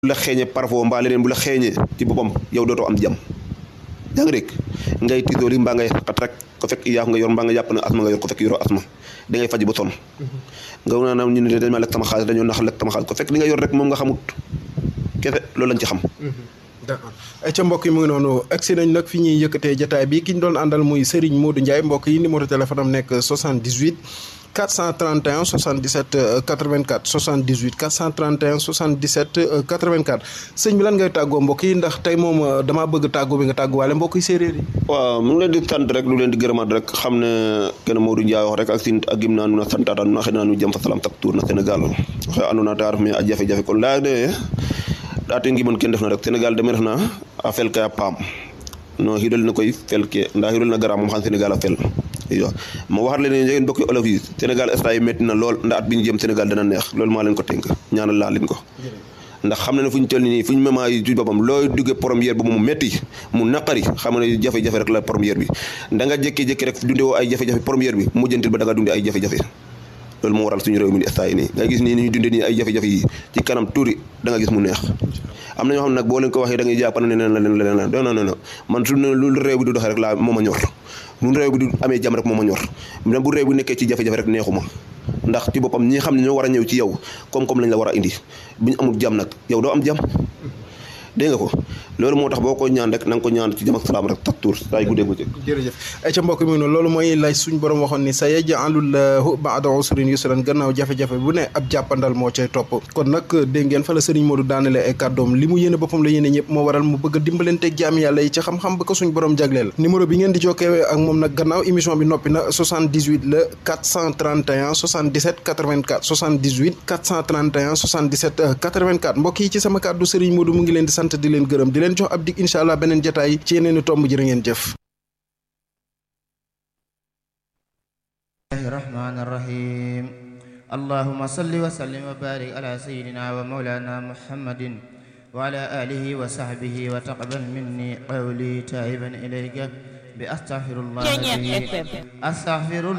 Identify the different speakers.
Speaker 1: bu la xeeñee parfois mbaa leneen bu la xeeñee ci boppam yow dootoo am jàmm yaa ngi dégg ngay tiitooli mbaa ngay xat rek ko fekk yaa nga yor mbaa nga jàpp ne asma nga yor ko fekk yoroo asma da ngay faj ba sonn nga naa naam ñu ne dañ ma lekk sama xaalis dañoo nax lekk sama xaalis ko fekk li nga yor rek moom nga xamut kese loolu lañ ci xam
Speaker 2: d'accord ay ca mbokk yi mu ngi noonu agsi nañ nag fi ñuy yëkkatee jataay bi ki ñu doon àndal muy Serigne Modou Ndiaye mbokk yi numéro téléphone am nekk 78 431 77 84 78 431 77 84 sëñ bi lan ngay tàggoo mbokk yi ndax tey moom damaa bëgg tàggoo bi nga tàgguwaale mbokk yi séeréer yi
Speaker 1: waaw mu ngi leen di sant rek lu leen di gërëmaat rek xam ne kenn Modou Ndiaye wax rek ak sin ak gim naa nu na santaata nu na xëy naa nu jëm fa salam tak tuur na Sénégal waxe andoona ta ref me a jafe-jafe kon laya de ate ngi mën kenn def na rek Sénégal deme ref na a fel kay a paam no xidol na koy fel ke nda xidol na gara moom xam Sénégal a fel iyo ma waxat leen njegeen mbokki olof yi Sénégal instant yi métti na lool ndax at bi ñu jëm Sénégal dana neex loolu maa leen ko tënk ñaanal laa leen ko ndax xam na ne fu ñu toll nii fu ñu mema yi ci boppam looy duggee première bi mu métti mu naqari xam ne jafe-jafe rek la première bi da nga jékki-jékki rek dunde woo ay jafe-jafe première bi mujjantil ba da nga dunde ay jafe-jafe loolu moo waral suñu réew mi ni instant yi nii nga gis nii ni ñu dunde nii ay jafe-jafe yi ci kanam tuuri da nga gis mu neex am na ñoo xam ne nag boo leen ko waxee da ngay jàpp ne leen la leen la leen la non non non man su lu réew bi du doxee rek laa moo ma ñor lu réew bi du amee jàmm rek moo ma ñor même bu réew bi nekkee ci jafe-jafe rek neexuma ndax ci boppam ñi xam ne ñoo war a ñëw ci yow comme-comme lañ la war a indi bu ñu amul jàmm nag yow doo am jàmm dégg nga ko loolu moo tax boo ko ñaan rek na nga ko ñaan ci jàmm ak salaam rek tak tuur saa yu guddee bëccëg
Speaker 2: jërëjëf ay ca mbokk mi noonu loolu mooy lay suñ borom waxoon ni sa yaj'alullahu ba'da usrin yusran gannaaw jafe-jafe bu ne ab jàppandal moo cay topp kon nag dégg ngeen fa la Serigne Modou daanale ay kàddoom li mu yéene boppam la yéene ñëpp moo waral mu bëgg a dimbalanteeg jaam yàlla yi ci xam-xam ba ko suñ borom jagleel numéro bi ngeen di jokkee ak moom nag gannaaw émission bi noppi na 78 la 431 77 84 78 431 77 84 mbokk yi ci sama kàddu Serigne Modou mu ngi leen di sant di leen gërëm di leen jox ab dig incha allah beneen jotaay ci yeneeni tomb jërë ngeen jëf
Speaker 3: الرحمن الرحيم اللهم صل وسلم وبارك على سيدنا ومولانا محمد وعلى آله وصحبه وتقبل مني قولي تائبا إليك بأستغفر الله العظيم أستغفر